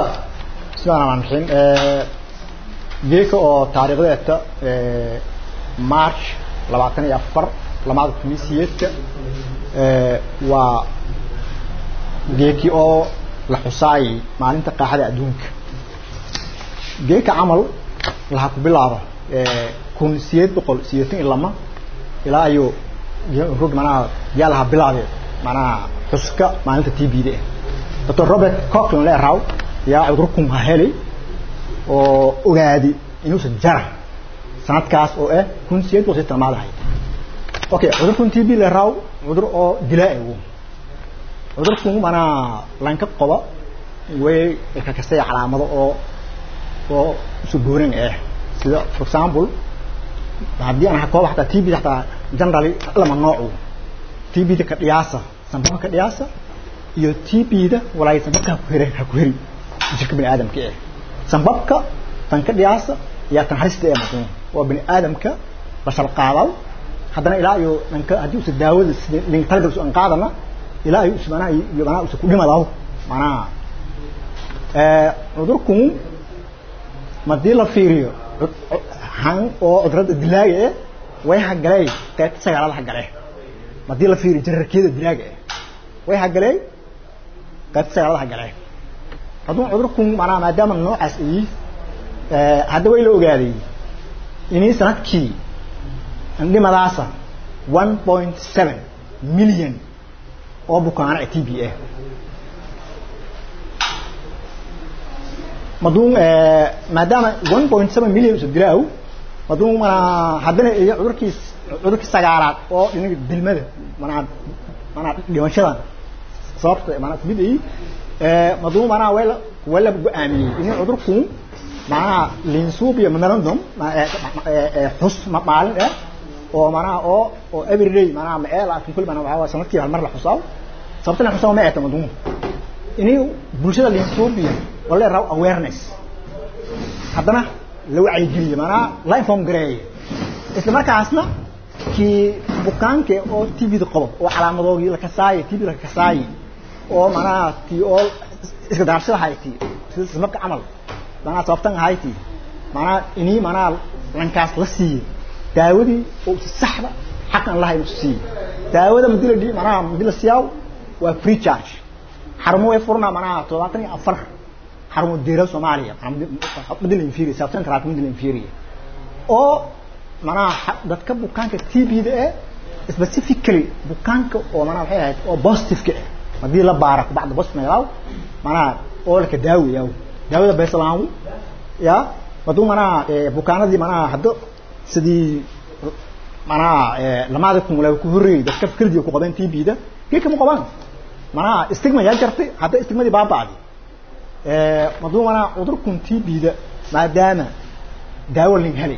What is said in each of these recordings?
bismillahi raxmaan raxiim geeka oo taariikhdeeta march labaatan iyo afar lamaada tunisiyeedka waa geekii oo la xusaayay maalinta qaaxada adduunka geeka camal laha ku bilaabo kun sideed boqol sideetan iyo lama ilaa ayo rog manaha yaa laha bilaabee manaha xuska maalinta t b da doctor robert cocklin leeraw yaa cudurkun ha helay oo ogaadi inuusan jara sanadkaas oo ah kun sideed boqol sideetan maadahay okay cudurkun t b leeraw cudur oo dilaa wu cudurkun manaa lanka qoba way kakastaya calaamado oo oo isu gooran ah sida for example haddii aan kooba hataa t b hataa generally lama noocu t b da ka dhiyaasa sanbaba ka dhiyaasa iyo t b da walaay sanbabka ha ku heri ha ku heri jirka bini aadamka eh sanbabka tan ka dhiyaasa iyo tan halista ee maqan waa bini aadamka bashar qaadaw haddana ilaa iyo dhanka haddii usa daawada sida talagal an qaadana ilaa iyo usmanaha iyo manaa usa ku dhimadaw manaha cudurkun madii la fiiriyo han oo cudurada dilaaga eh way hagalee qaybta sagaalada hagalee madii la fiiriyo jararkeeda dilaaga eh way hagalee qaybta sagaalada hagalee hadduu cudurkun manaa maadaama noocaas ay hadda way la ogaaday inay sanadkii dhimadaasa one point seven million oo bukaano t b ah maduun maadaama one point seven million usa dilaaw maduun manaa haddana iyo cudurkii cudurkii sagaalaad oo dhinaga dilmada manaa manaa dhimashadan sababta manaa kumid ay maduun manaa wayla wayla go-aamiyey in cudurku manaha linsubiya memorandum xus maalin eh oo manaha oo oo everyday manaha maeel laakin kul manaa waxaa sanadkii hal mar la xusaa sababta la xusaa ma eeta maduun inay bulshada linsubiya oo la raw awareness haddana la wacyigeliye manaa la inform gareeye isla markaasna kii bukaanke oo t v da qobo oo calaamadoogii la kasaaye t v la kasaaye oo manaha tii oo iska daarshada hayti sida ismabka camal manaa sababtan hayti manaa inii manaa lankaas la siiye daawadii oo saxda xaq aan lahayn usu siiye daawada madi la dhi manaa madi la siyaaw waa free charge xarumo way furnaa manaa todobaatan iyo afar xarumo deera soomaaliya madi la inferior sababtan karaat madi la inferior oo manaa dadka bukaanka t b da eh specifically bukaanka oo manaa waxay ahayd oo positive-ka ah hadii la baara bacda bos meelaaw manaa oo laka daawayaa daawada beesalaamu ya haduu manaa bukaanadii manaa hadda sidii manaa lamaada kumula ku horreeyey dadka fikradii ku qabeen t b da geeka ma qabaan manaa stigma yaa jartay hadda stigmadii baaba'di haduu manaa cudurkun t b da maadaama daawo lin helay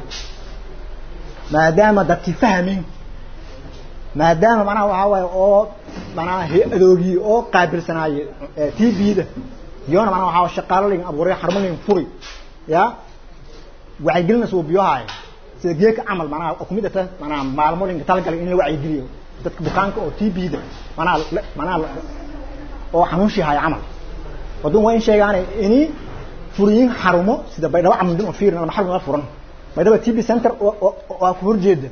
maadaama dadkii fahmin maadaama manaha waxaa waaye oo manaa hay-adoogii oo qaabilsanaaye t b da iyona manaa waxaa shaqaalo lin abuuray xarumo lin furi ya wacyigelina suubiyohaayo sida geeka camal manaa oo kumid ata manaa maalmo linka talagalay in la wacyigeliyo dadka bukaanka oo t b da manaa manaa oo xanuunshii haya camal wadun waa in sheegaane ini furiyin xarumo sida baydhabo camal din oo fiirin ama xarun la furan baydhaba t b center waa ku horjeeda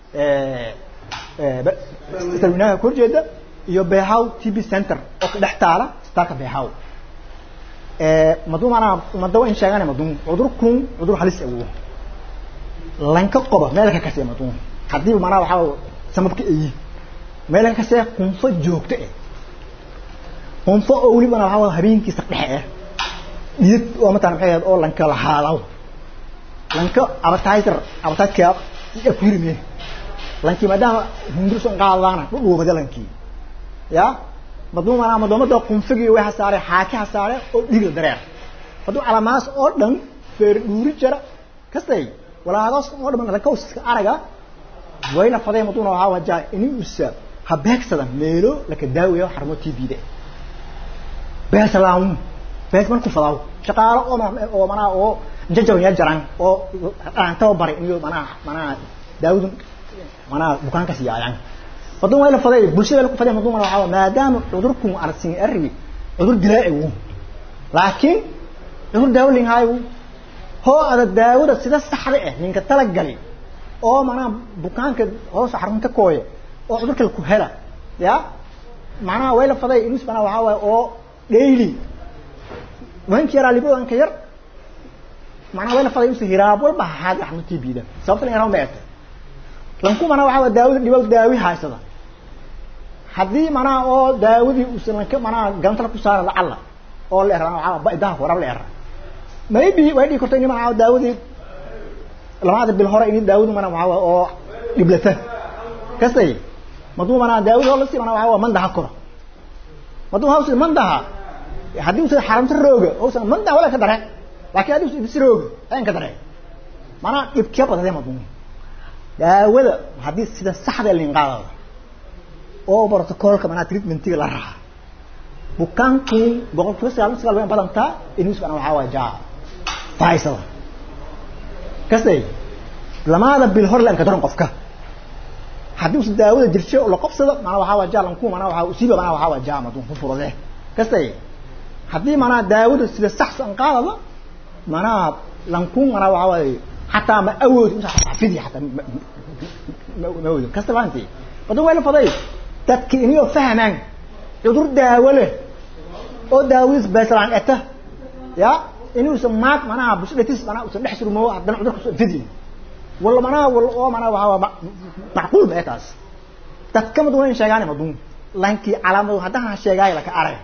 sarwinaha ku horjeeda iyo behaw t b center oo ka dhex taala isbitaalka behaw madu manaa umada waa in sheegane madun cudurkun cudur halis awo lanka qoba meelka kasee madun haddiiba manaa waxaa sababka ayi meelka kasee qunfo joogto eh qunfo oo weli manaa waxaa habeenkiisa dhexe eh dhiyad oo mataan maxay ahayd oo lanka lahaadaw lanka advertiser advertisekaa yaa ku yirime lankii maadaama hindurson qaadadaana dhudhuubada lankii ya maduu manaa madoomada qunfigii way hasaare xaaki hasaare oo dhigla dareer hadduu calamaas oo dhan feer dhuuri jara kastay walaadaas oo dhan lankauska araga wayna faday maduuna waxaa wajaa ini usa ha beegsadan meelo laka daawayo xarmo t b da beesalaamu bees marku fadaaw shaqaalo oo oo manaa oo jajaw ya jaran oo aan tababaray iyo manaa manaa daawadu manaa bukaanka siyaayaan wadun waa la faday bulshada la ku faday maduma waxa maadaama cudurku arsin arri cudur dilaa uu laakiin cudur daawo linhaayo hoo ada daawada sida saxda ah ninka talagali oo macnaha bukaanka hoos xarunta kooya oo cudurka ku hela ya macnaha way la faday inus macnaha waxaa waaye oo daily wanki yaraa libodan ka yar macnaha way la faday inus hiraab walba haad xaruntii biida sababta in yaraan meeta lanku macnaha waxaa waaye daawada dhibow daawi haysada haddii macnaha oo daawadii uusan lanka macnaha gantala ku saara lacalla oo la eraan waxaa baidaha horab la era maybe way dhigi karto in macnaha daawadii labada bil hore in daawadu mana waxa oo dhiblata kasay maduu mana daawadu oo la si mana waxa mandaha koro maduu hawsi mandaha hadii uu xaramta rooga oo san mandaha wala ka dare laakiin hadii uu isrooga aan ka dare mana dhibkiya badade maduu daawada hadii sida saxda lin qaadada oo protocolka mana treatmentiga la raaxa bukaanku boqolkiiba sagaal sagaal way badantaa inuu isbana waxa waa jaa faisal kasay lamaada bil hor laan ka daran qofka haddii uu daawada jirsho oo la qabsado mana waxa waa jaalan ku mana waxa uu siiba mana waxa waa jaama dun ku furade kasay haddii mana daawada sida sax san qaadada mana lanku mana waxa waa hatta ma awood inta xafidi hatta ma awood kasta baanti badan wayla faday dadki inuu fahmaan cudur daawo leh oo daawis basalan eta ya inuu samaad manaha bushatis manaha usan dhex surmo haddana cudurka soo fidi wala manaha wala oo manaha waxa macquul ma taas dadka mad waan sheegaan madun lanki calaamadu haddana sheegay la ka arag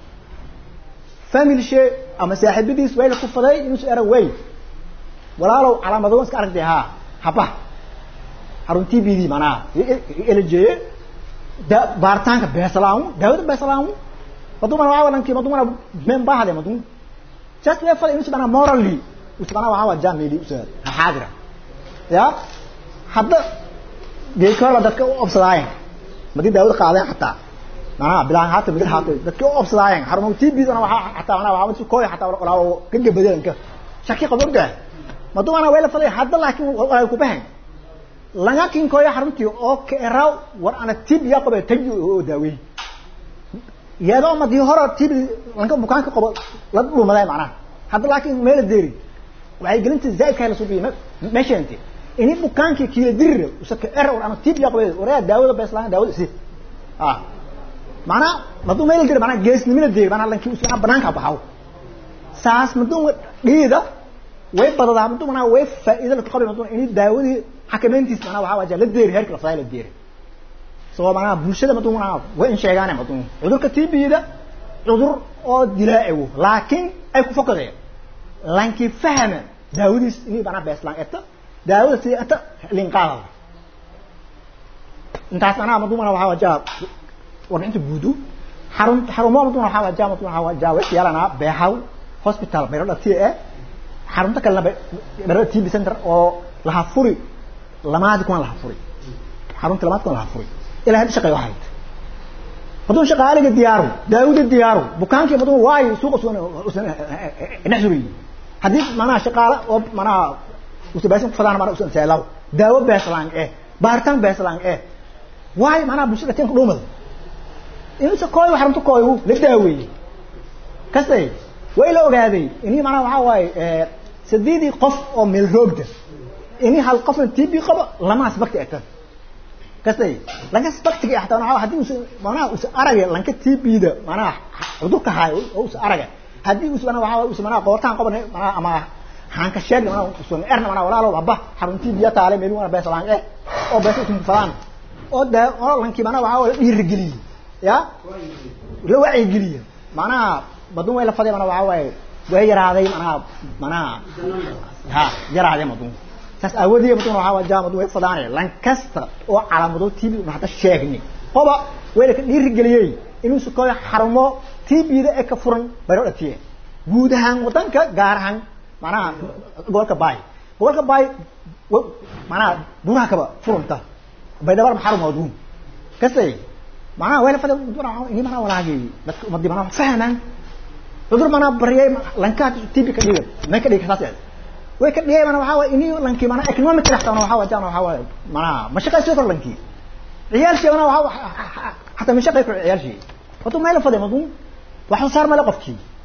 family shay ama saaxiibadiis way la ku faday inuu soo arag way walaalow calaamadu iska aragtay ha haba haruntii bidi manaha eljeeye da baaritaanka beesalaamu daawada beesalaamu madu mana waa lanki madu mana men baahade madu just way fal inuu bana morally usbana waxa waa jamili usad haadira ya hadda geekala dadka u obsadaayeen madi daawada qaadeen hataa mana bilaan hata bilaan hata dadka u obsadaayeen harumo tb ana waxa hataa ana waxa kooy hataa wala ka gabadeen ka shaki qabowga madu mana way la falay hadda laakiin wala ku bahan laga kin kooy haruntii oo ka eraw war ana tb ya qabay taji oo daaway iyadoo madii hore tb lanka bukaanka qabo la dhumaday macnaha hadda laakiin meel deeri waxay gelinta zaidka la suubiyo meesha inta ini bukaankii kiila dirre usaka error ama tib ya qabay waraa daawada beeslaan daawada si ah mana madu meel dir mana geesnimina dir mana lankii usana banaanka baxaw saas madu dhiida way badadaa madu mana way faa'iido la qabay madu ini daawadii xakameyntiis mana waxa waja la deeri heerka la faayla deeri soo mana bulshada madu mana way in sheegaan madu cudurka tibida cudur oo dilaa'iwo laakiin ay ku fokadeen lankii fahma daawadiis inay bana beeslaan eta daawada si ata linqaada intaas anaa madu mana waxa wajaa warbixinta guudu xarun xarumo madu waxa wajaa madu waxa wajaa way yaalana beehaw hospital bayro dhati ee xarunta kalena bayro TB center oo laha furi lamaad kuma laha furi xarunta lamaad kuma laha furi ilaa hadda shaqay wahayd madu shaqaaliga diyaaru daawada diyaaru bukaankii madu waay suuqa suuqa usan naxsuri hadii manaa shaqaala oo manaa usabaasin fadaan manaa usan seelaw daawo beeslaan eh baaritaan beeslaan eh waay manaa bulshada teen ku dhumada inuu kooy waxaan ku kooy la daaweeyay kasay way la ogaaday inii manaa waxa waaye ee sadeedii qof oo meel roogda inii hal qof TB qaba lama asbakti ata kasay laga asbaktiga xataa waxa hadii uu manaa uu aragay lanka TB-da manaa cudurka haay oo uu aragay hadii uu manaa waxa uu manaa qoortaan qabanay manaa ama hanka sheeg manaa uu erna manaa walaalo waba xaruntii biya taale meel wana beesalaan eh oo beesay tuu falan oo da oo lankii manaa waxa la dhiirigeliyay ya la wacyi geliya manaa badun way la faday manaa waxa waaye way yaraaday manaa manaa ha yaraaday madun saas awoodiye madun waxa waa jaamadu way fadaanay lan kasta oo calaamado TB ma hada sheegni qoba way la dhiirigeliyay inuu su kooy xarumo TB-da ee ka furan bayro dhatiye guud ahaan wadanka gaar ahaan manaa gobolka baay gobolka baay manaa buraha kaba furunta baydabar maxarum wadun kasay manaa way la faday ini manaa walaagi dadka umadi manaa fahmaan cudur manaa bariyay lankaa TB ka dhiga man ka dhiga saas way ka dhigay manaa waxa waa ini lanki manaa economic raxta manaa waxa waa jaan waxa waa manaa mashaqay soo kor lanki ciyaalkii manaa waxa hatta mashaqay ku ciyaalkii wato meel faday madun waxa saar meel qofkii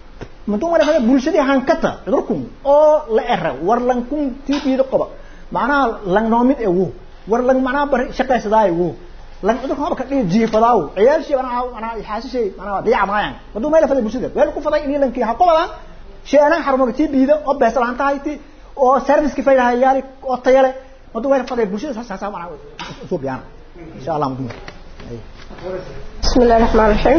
mantuu wala fada bulshadii hankata cudurkun oo la era war lankun tiibiida qoba macnaha lang noomid ee wo war lang macnaha bari shaqaysadaa wo lang cudurka haba ka dhigi jiifadaaw ciyaalshii macnaha macnaha xaasishay macnaha diyaca maayaan mantuu meel fada bulshada weel ku faday inii lankii ha qobadaan sheena xarumaga tiibiida oo beesa lahaan tahay ti oo service fayda yaali oo tayale mantuu meel faday bulshada saas saas macnaha soo biyana insha allah mantuu بسم الله الرحمن الرحيم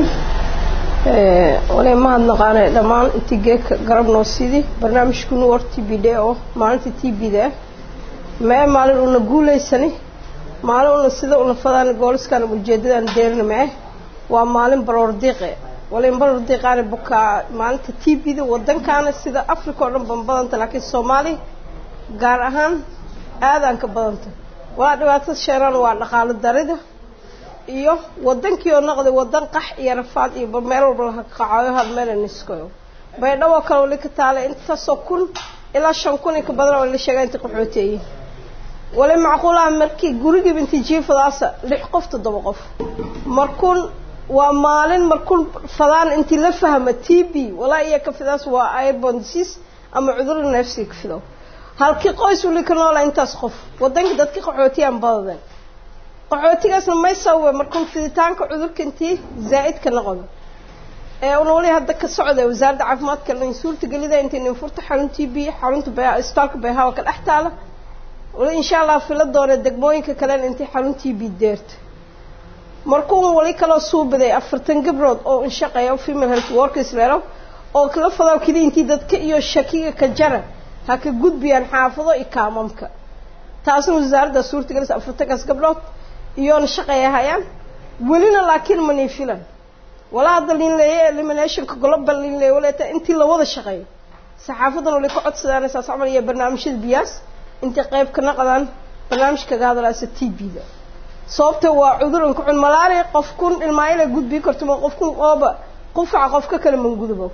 walay mahad naqaanay dhammaan intii geedka garab noo sidii barnaamijkunu war t b d oo maalinta t b da mee maalin una guulaysani maalin una sida una fadaan gooliskan ujeedadaan deerina mee waa maalin baroordiiqe walayn baroordiiqaani bukaa maalinta t b da wadankaana sida africa oo dhan ban badanta laakiin soomaaliya gaar ahaan aadaan ka badanta walaa dhibaatada sheeraan waa dhaqaalo darida iyo wadankii oo noqday wadan qax iyo rafaad iyo meel walba laha qacayo hal meel niskoyo baydhabo kale wali ka taala intaasoo kun ilaa shan kun inka badan oo la sheegaa inta qaxooteeyey wali macquulaha markii gurigiiba intii jiifadaasa lix qof toddoba qof markuun waa maalin markuun fadaan intii la fahma t b walaa iyo ka fidaas waa airborne disease ama cudurra neefsiga ka fido halkii qoys wali ka noola intaas qof wadankii dadka qaxootiyaan badadeen qaxootigaasna may sababe markuu fiditaanka cudurka intii zaa'idka noqdo ee una wali hadda ka socda wasaaradda caafimaadka lain suurta gelida intii ninfurta xaruntii b xarunta b isbitaalka bayhawa ka dhex taala wali insha allah fila doona degmooyinka kalena intii xaruntii b deerta markuu wali kaloo suubaday afartan gabrood oo inshaqeeya female health workers leelo oo kala fadaw kidi intii dadka iyo shakiga ka jara ha ka gudbiyaan xaafado iyo kaamamka taasna wasaaradda suurta gelisa afartankaas gabdhood iyoona shaqeeya hayaan welina laakiin manii filan walaa hadda liin leeya eliminationka global liin leeya waleeta intii la wada shaqeeyo saxaafadan wali ka codsadaan saas camal iyo barnaamijyada biyaas intay qayb ka naqdaan barnaamij kaga hadlaysa t b da sababta waa cudur inka cun malaria qof kun ilmaayila gudbii karto ma qof kun ooba qufaca qofka kale mangudubo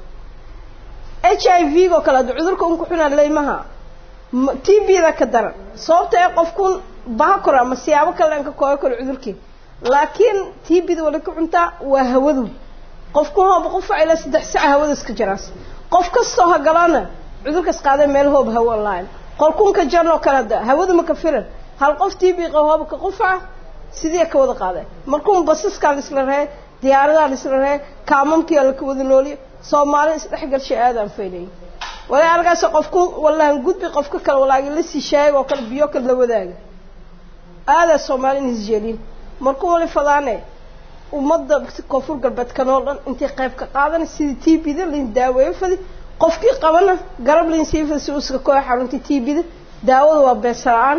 h i v oo kale hadda cudurka unka xunaa leymaha t b da ka daran sababta ee qofkun baha koro ama siyaabo kale dhanka kooga karo cudurkii laakiin t b da wali ka cuntaa waa hawadu qofkun hooba qufac ilaa saddex saca hawadaas ka jiraas qof kastoo ha galana cudurkaas qaada meel hoob hawo online qolkunka janoo kale hadda hawada ma ka firan hal qof t b qabo hooba ka qufaca sidii ka wada qaadeen markuun basaskaa laisla ree diyaaradaha laisla ree kaamamkiia laka wada nooliyo soomaali isdhexgalshay aadaan faynayay walaa halkaas qofku wallahan gudbi qofka kale walaagi la sii shaayay oo kale biyo kale la wadaaga aadaa soomaali nisjeelin markuu wali fadaane ummadda koonfur galbeed kanoo dhan intay qayb ka qaadan sidii t b da lain daaweeyo fadi qofkii qabana garab lain sii fadi si uska kooya xarunta t b da daawada waa beesa-aan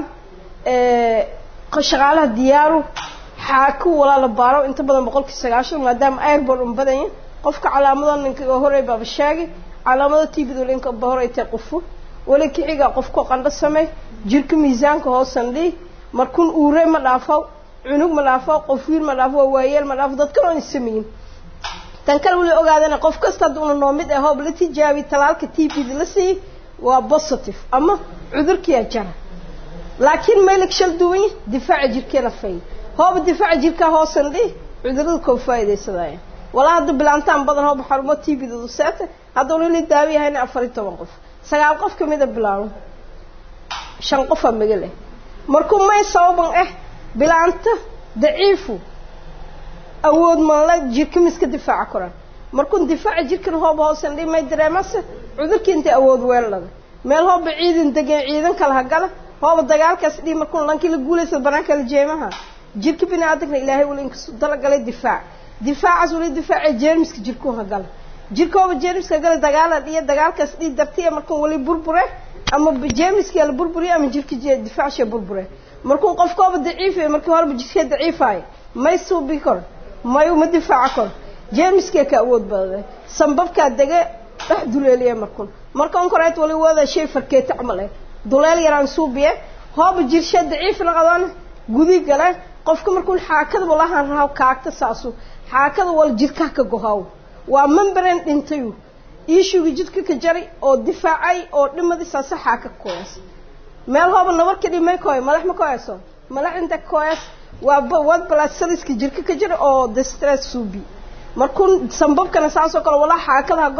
shaqaalaha diyaaru xaaku walaa la baaro inta badan boqolkii sagaashan maadaama airbord un badanya qofka calaamado ninka horey baaba sheegay calaamado t b da linka ba horey tae qufu wali kixiga qofko qandho samey jirka miisaanka hoosan dhii markuun uure ma dhaafo cunug ma dhaafo qof wiil ma dhaafo waayeel ma dhaafo dadkan oon isamayin tan kale wali ogaadana qof kasta hadda una noo mid ah hoob la tijaabi talaalka t b da la siiyey waa positive ama cudurkiyaa jara laakiin maylag shal duwanya difaaca jirkeena fay hooba difaaca jirkaa hoosan dhih cudurada koo faa'iidaysadaya walaa hadda bilaantaan badan hooba xarumo t b dadu seeta hadda unala daawo yahayna afar iyo toban qof sagaal qof kamida bilaabo shan qofaa maga leh markuu may sababan ah bilaanta daciifu awood manla jirka miska difaaca koraan markuun difaaca jirkan hooba hoosan dhih may dareemase cudurkii intay awood weellada meel hooba ciidan degan ciidan kala hagala hooba dagaalkaas dhii markuun lankii la guulaysa banaanka la jeemaha jirka bini aadamna ilaahay wali inkasu dalagalay difaac difaacaas wali difaaca jeermiska jirkuu hagala jirka hooba jeermiska hagala dagaala dhiyo dagaalkaas dhii dartiya markuun wali burbure ama jeermiska la burburiyo ama jirka difaacshee burbure markuun qofkooba daciifay markii horeba jirkee daciifaayo may suubi kor may uma difaaca kor jeermiskee ka awood badade sambabkaa dege dhex duleeliya markuun marka un koreet wali wada shay farkeeta camal eh duleel yaraan suubiye hooba jirshe daciif naqdaan gudi gale qofka markuu xaakada walahan rahaw kaagta saasu xaakada wal jirka ka gohaw waa membrane dhintayu iishuga jidka ka jari oo difaacay oo dhimadi saasa xaaka koyas meel hooba nabar ka dhimay koy madax ma koyaso madax inta koyas waa wad blasaliska jirka ka jira oo distress suubi markuu sambabkana saasoo kale walaa xaakada hagow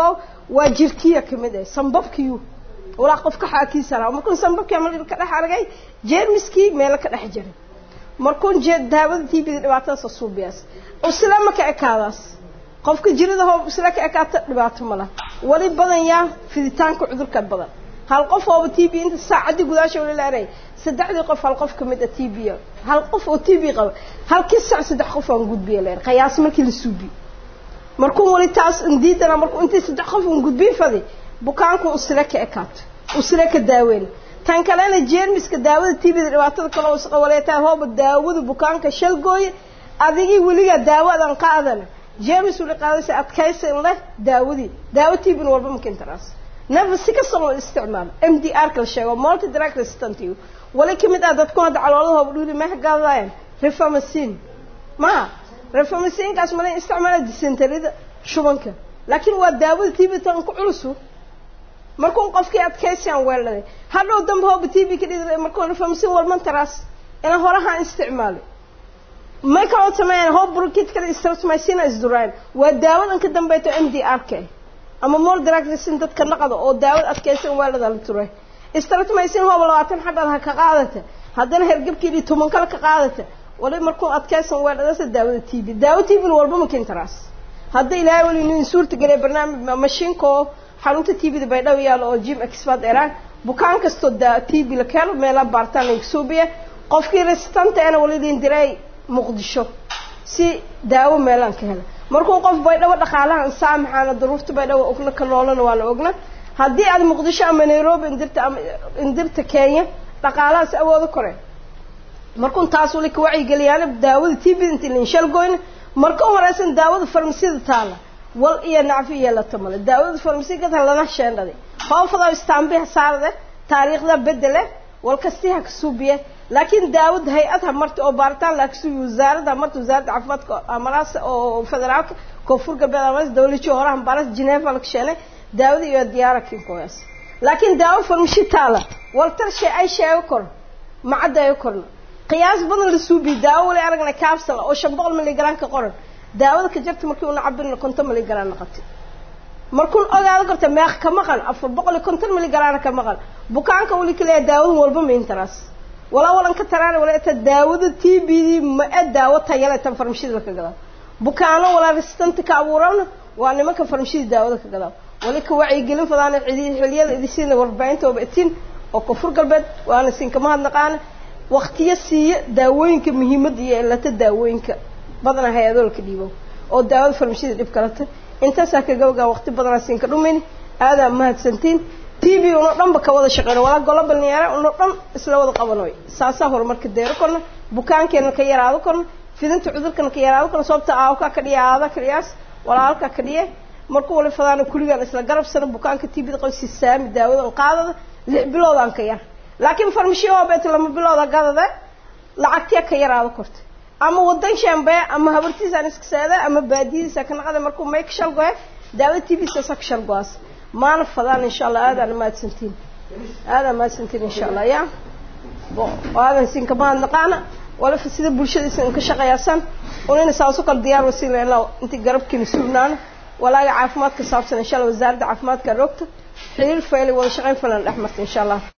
waa jirkiya ka mid ah sambabkiyu walaa qofka xaakiisa lahaa markuun sambabkii ama ka dhex aragay jeermiskii meelo ka dhex jiray markuun jee daawada tbda dhibaatadaas suubiyaas usila ma ka ekaadaas qofka jirada hoo usila ka ekaata dhibaato ma laha wali badan yaa fiditaanka cudurka badan hal qof ooba t b inta saacadii gudaasha wali laaray saddexdii qof hal qof kamid a t b hal qof oo t b qaba halkii sac saddex qof aan gudbiya leer qiyaas markii la suubiyo markuu wali taas indiidana markuu intii saddex qof aan gudbiin fadi bukaanku usila ka ekaato usila ka daaweyn tan kalena jeermiska daawada tbda dhibaatada kale isqawaleetaa hooba daawada bukaanka shalgooye adigii weligaa daawadan qaadana jeermis weli qaadaysa adkaysan leh daawadii daawo tbn walba makintaraas nefa si kastoo la isticmaalo m d r ka la sheego multi drug resistant wali kamid ah dadku hadda caloolahooba dhuli ma gadayaan reformacin maha reformacinkaas mala isticmaala dysenterida shubanka laakiin waa daawada tb tan ku culusu markuun qofkii adkaysiaan weeldhaday hadhow dambe hooba t v ka dhidi markuu reformacin walmantaraas ina horahaan isticmaalay may kaloo sameeyaan hoob burkit kale streptomycina isduraan waa daawadan ka dambayto m d r ka ama mol dragsin dadka naqada oo daawad adkaysan weeldhada la turay streptomycin hooba labaatan xabad ha ka qaadata haddana hergebkeedii toban kale ka qaadata wali markuu adkaysan weeldhadasa daawada t v daawo t v walba makintaraas hadda ilaahay wali nin suurta geliya barnaamij mashiinka oo xarunta t v-da baydhabo yaalo oo jim expert eraan bukaan kastoo da t v la keeno meela baartaan laga suubiya qofkii resistanta ena wali liin diray muqdisho si daawo meelaan ka hela markuu qof baydhabo dhaqaalahan saamaxaana daruurta baydhabo ogna ka noolana waa la ogna haddii aad muqdisho ama nairobi indirta ama indirta kenya dhaqaalahaas awoodo kore markuun taas wali ka wacyigeliyaana daawada t v inta linshalgoyna marka horeysan daawada farmasida taala wal iyo nacfi yeelata male daawada farmasiigada lana sheendhaday hoofada istaambiha saarade taariikhda bedele wal kastiha ka suubiye laakiin daawad hay-ad ha marta oo baaritaan laa kasuubi wasaaradda ha marta wasaaradda caafimaadka amaraas oo federaalka koonfur galbeed amaas dawlaji horaha baras geneva la kasheenay daawada iyo diyaara kinkoyaas laakiin daawo farmashi taala waltar shay ay sheego kor macaddayo korna qiyaas badan la suubiye daawo wali aragna capsule oo shan boqol miligram ka qoran daawada ka jarta markii una cabirna konton miligram naqatay markuun ogaado karta meeq ka maqan afar boqol iyo konton miligram ka maqan bukaanka wali kaleeya daawadan walba maintaraas walaa walan ka taraana wala ta daawada t b d ma e daawo tayale tan farmashida ka gadaa bukaano walaa resistanta ka abuurana waa nimanka farmashida daawada ka gadaa wali ka wacyigelin fadaana xiliyada idisiina warbaahinta ooba itin oo koonfur galbeed waana sinkama hadnaqaana waktiyo siiya daawooyinka muhiimadda iyo elata daawooyinka badanaa hay-adoo laka dhiibo oo daawada farmashida dhib kalata intaasaa ka gabgaa waqti badanaa siinka dhumayni aadaa mahadsantiin t v uno dhanba ka wada shaqeyno walaa golobal niyaara uno dhan isla wada qabanoy saasaa horumarka deero korna bukaankeena ka yaraado korna fidinta cudurkana ka yaraado korna sababta aawkaa ka dhiya aada ka dhiyaas walaalkaa ka dhiye markuu wali fadaana kuligaan isla garabsano bukaanka t v da qoysi saami daawadan qaadada lix biloodaan ka yar laakiin farmashiya oo beeta lama bilooda gadade lacagtee ka yaraado korta ama wadan shambee ama habartiisaan iska seeda ama baadiyadiisa ka naqada markuu may ka shalgoe daawada t v saasa ka shalgoaas maana fadaan insha allah aadaan mahadsantiin aadaan mahadsantiin insha allah ya aadan sinka mahadnaqaana walafa sida bulshada isan ka shaqeeyaasan unina saaso kale diyaar wasiila ilaa intii garabkiina suugnaana walaaga caafimaadka saabsan insha allah wasaaradda caafimaadka rogta xiriir faylay wada shaqayn falan dhex marta insha allah